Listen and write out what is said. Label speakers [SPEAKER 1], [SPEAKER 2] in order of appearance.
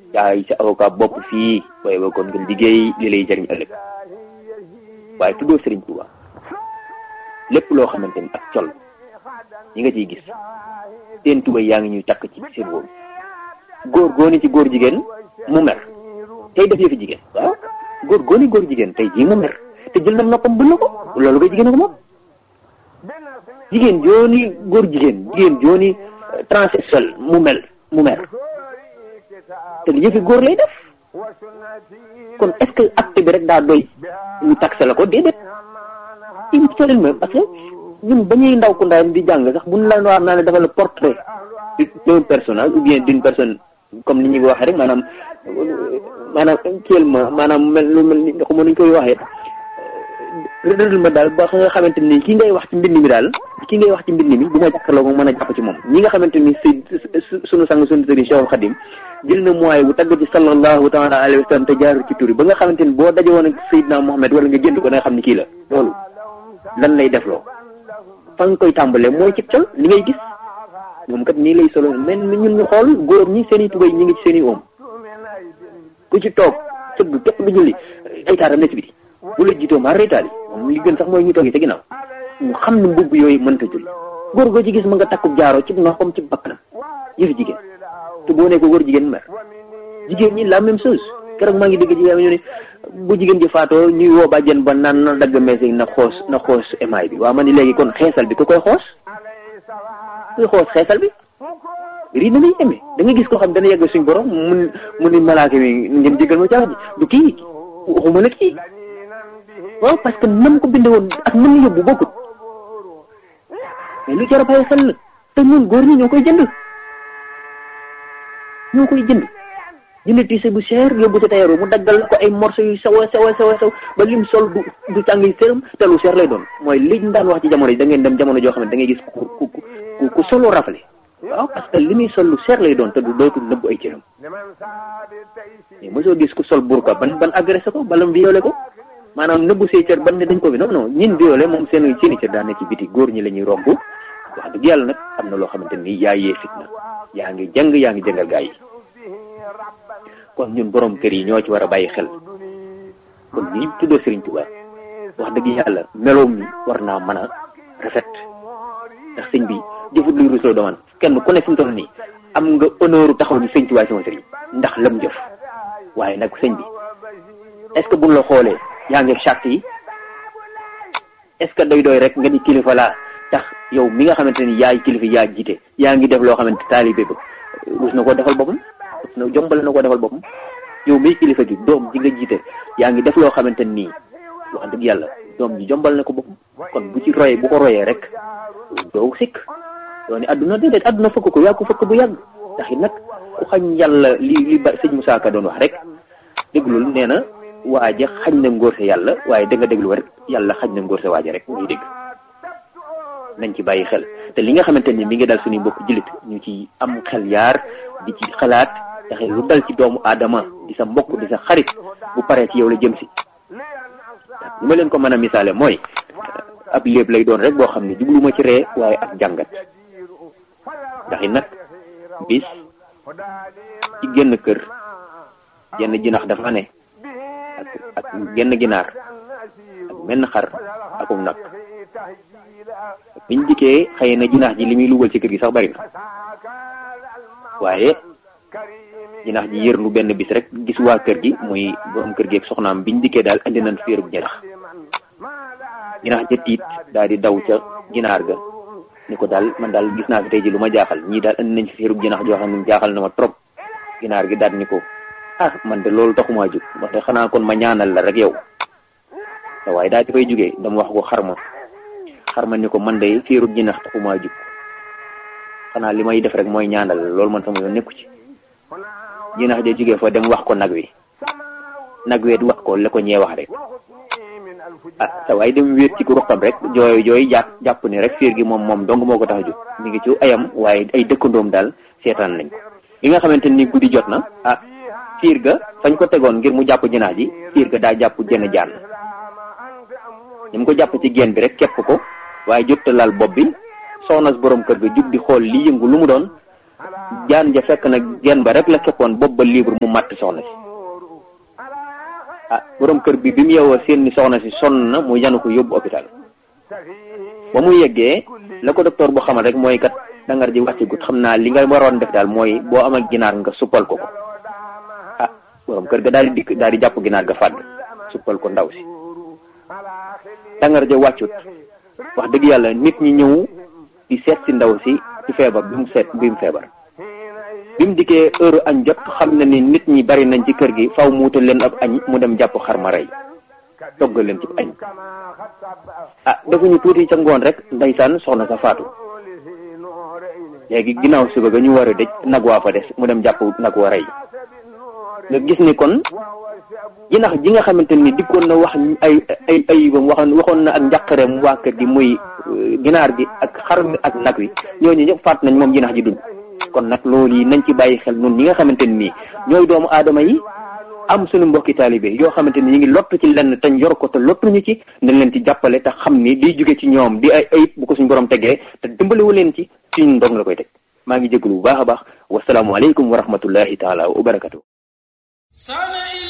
[SPEAKER 1] jaay sa avocat bopp fii waaye ba kon nga liggéey li lay jariñ ëllëg waaye tuddoo Serigne Touba lépp loo xamante ni ak col ñi nga ciy gis seen tubay yaa ngi ñuy takk ci seen wóom góor góoni ci góor jigéen mu mer tey def yëfi jigéen waaw góor góoni góor jigéen tey jii mu mer te jël na noppam bënn ko loolu koy jigéen ko moom jigéen jooni góor jigéen jigéen jooni transsexuel mu mel mu mer te li yëfi góor lay def kon est-ce que acte bi rek daa doy ñu taxe la ko déedéet il faut même parce que ñun ba ñuy ndaw ku ndayam di jàng sax buñ la wax naa ne dafa la portrait d'un personnage ou bien d'une personne comme ni ñu ko waxee rek maanaam maanaam actuellement maanaam mel lu mel ni xamoon nañu koy waxee rëddal ma daal ba nga xamante ni ki ngay wax ci mbind mi daal ki ngay wax ci mbind mi bu ma jàkkaarloo moom mën a jàpp ci moom ñi nga xamante ni si sunu sang sunu sëriñ Cheikhul Khadim jël na mooy bu tagg ci sallallahu taala alayhi wa sallam te jaar ci turi ba nga xamante ni boo daje woon ak Seydina Mohamed wala nga jënd ko da nga xam ni kii la loolu lan lay defloo fa nga koy tàmbalee mooy ci col li ngay gis moom kat nii lay solo mais ñun ñu xool góor ñi seen i tubay ñi ngi ci seen i oom ku ci toog sëgg képp du julli ay taaram nekk bi bu la jiitoo maa reytaali moom li gën sax mooy ñu toogee ca ginnaaw ñu xam ne mbubb yooyu mënta julli góor goo ci gis ma nga takkub jaaroo ci noxam ci bakkanam yëfi jigéen te boo nee ko góor jigéen mer jigéen ñi la même chose keroog maa ngi dégg jigéen ñu ne bu jigéen ji faatoo ñuy woo bàjjen ba naan na dagg mees na xoos na xoos émaay bi waaw ma ni léegi kon xeesal bi ku koy xoos kuy xoos xeesal bi rii danañ amee da nga gis koo xam dana yegg suñ borom mun mu ni malaaka mi ngeen jégal ma caax ji du kii waxuma la kii waaw parce que nam ko binde woon ak nam yóbbu bokkut mais lu jar a bàyyi xel la te ñun góor ñi ñoo koy jënd ñoo koy jënd jënd tiise bu cher yóbbu ci tailleur mu daggal ko ay morceaux yu sew a sew a sew a sew ba lim sol du du tàngi sërëm te lu cher lay doon mooy liñ daan wax ci jamono yi da ngeen dem jamono joo xam ne da ngay gis ku ku ku ku solo rafale waaw parce que li muy sol lu cher lay doon te du dootul nëbb ay cëram mais mosoo gis ku sol burka ban ban agressé ko balam violé ko maanaam nëbbu say cër ban ne dañ ko bi non non ñin violé moom seen seeni cër daan ne ci biti góor ñi la ñuy romb wax dëgg yàlla nag am na loo xamante ni yaa yee fitna yaa ngi jàng yaa ngi jàngal gaa yi kon ñun borom kër yi ñoo ci war a bàyyi xel kon ñi tuddoo Serigne Touba wax dëgg yàlla meloom mi war naa mën a rafet ndax sëñ bi jëfut luy rusloo doman kenn ku ne fi mu toll nii am nga honneur taxaw ni sëñ Touba sama sëriñ ndax lam jëf waaye nag sëñ bi est ce que buñ la xoolee yaa ngi charte yi est ce que doy doy rek nga ni kilifa laa tax yow mi nga xamante ni yaay kilifa yaa jiite yaa ngi def loo xamante taalibe ba rus na koo defal boppam na jombale na ko defal boppam yow miy kilifa gi doom ji nga jiite yaa ngi def loo xamante nii wax dëgg yàlla doom ji jombal na ko boppam kon bu ci royee bu ko royee rek doo sikk doo ni adduna déedéet adduna fëkk ko yaa ko fëkk bu yàgg ndax it nag ku xañ yàlla li li ba sëñ Moussa Ka doon wax rek déglul nee na waaja xañ na ngóor sa yàlla waaye da nga déglu rek yàlla xañ na ngóor sa waaja rek ngay dégg nañ ci bàyyi xel te li nga xamante ni mi ngi dal suñu mbokk jullit ñu ci am xel yaar di ci xalaat taxe lu dal ci doomu aadama di sa mbokk di sa xarit bu paree ci yow la jëm si li ma leen ko mën a misaale mooy ab léeb lay doon rek boo xam ne jubluma ci ree waaye ak jàngat ndax it nag bis ci génn kër genn jinax dafa ne ak ak genn ginaar ak menn xar akum nag biñ dikkee xëy na jinax ji li muy lugal ci kër gi sax bari na waaye jinax ji yërlu benn bis rek gis waa kër gi muy borom kër gi ak soxnaam biñ dikkee daal andi nañ féerub jinax jinax ja tiit daal di daw ca ginaar ga ni ko daal man daal gis naa fi tey ji lu ma jaaxal ñii daal andi nañ fi féerub jinax joo xam ne jaaxal na ma trop ginaar gi daal ni ko ah man de loolu taxumaa jóg wax de xanaa kon ma ñaanal la rek yow te waaye daal di fay jógee dama wax ko xarma xarma ni ko man de féerub jinax taxumaa jóg xanaa li may def rek mooy ñaanal la loolu man sama yoon nekku ci jinax ja jógee fa dem wax ko nag wi nag weet wax ko la ko ñee wax rek ah sa waaye dem wéet ci ku ruqam rek jooy jooy jàpp jàpp ni rek fiir gi moom moom dong moo ko tax a jóg mi ngi ci ayam waaye ay dëkkandoom daal seetaan nañ ko bi nga xamante ni guddi jot na ah fiir ga fañ ko tegoon ngir mu jàpp jinax ji fiir ga daa jàpp jenn jaan ni mu ko jàpp ci geen bi rek képp ko waaye jot laal bopp bi soxna borom kër ga jug di xool li yëngu lu mu doon jaan ja fekk nag genn ba rek la keppoon bopp ba libre mu màtt soxna si ah borom kër bi bi mu yeewoo seen ni soxna si sonn na mu yanu ko yóbbu hôpital ba mu yeggee la ko docteur bu xamal rek mooy kat dangar ji wàcce gut xam naa li nga waroon def daal mooy boo amal ginaar nga suppal ko ko ah borom kër ga daal di dikk daal di jàpp ginaar ga fàdd suppal ko ndaw si dangar ja wàccut wax dëgg yàlla nit ñi ñëw di seet si ndaw si ci feebar bi mu seet bi mu feebar bi mu dikkee heure añ jot xam na ni nit ñi bari nañ ci kër gi faw mu wutal leen ab añ mu dem jàpp xar ma rey toggal leen ci añ ah defuñu tuuti ca ngoon rek ndeysaan soxna sa faatu léegi ginnaaw suba ga ñu war a dëj nag waa fa des mu dem jàpp nag wa rey nga gis ni kon jinax ji nga xamante ni dikkoon na wax ay ay ayibam waxoon waxoon na ak njàqareem waa kër gi muy ginaar gi ak xar mi ak nag wi ñooñu ñëpp faat nañ moom jinax ji dund kon nag loolu yi nañ ci bàyyi xel nun ñi nga xamante ni ñooy doomu aadama yi am suñu mbokki taalibe yoo xamante ni ñu ngi lott ci lenn tañ yor ko te lottuñu ci nañ leen ci jàppale te xam ni di jóge ci ñoom di ay ayib bu ko suñu borom tegee te dimbaliwu leen ci suñu ndong la koy teg maa ngi jégalu bu baax a baax wasalaamualeykum wa rahmatullahi taala wa barakatu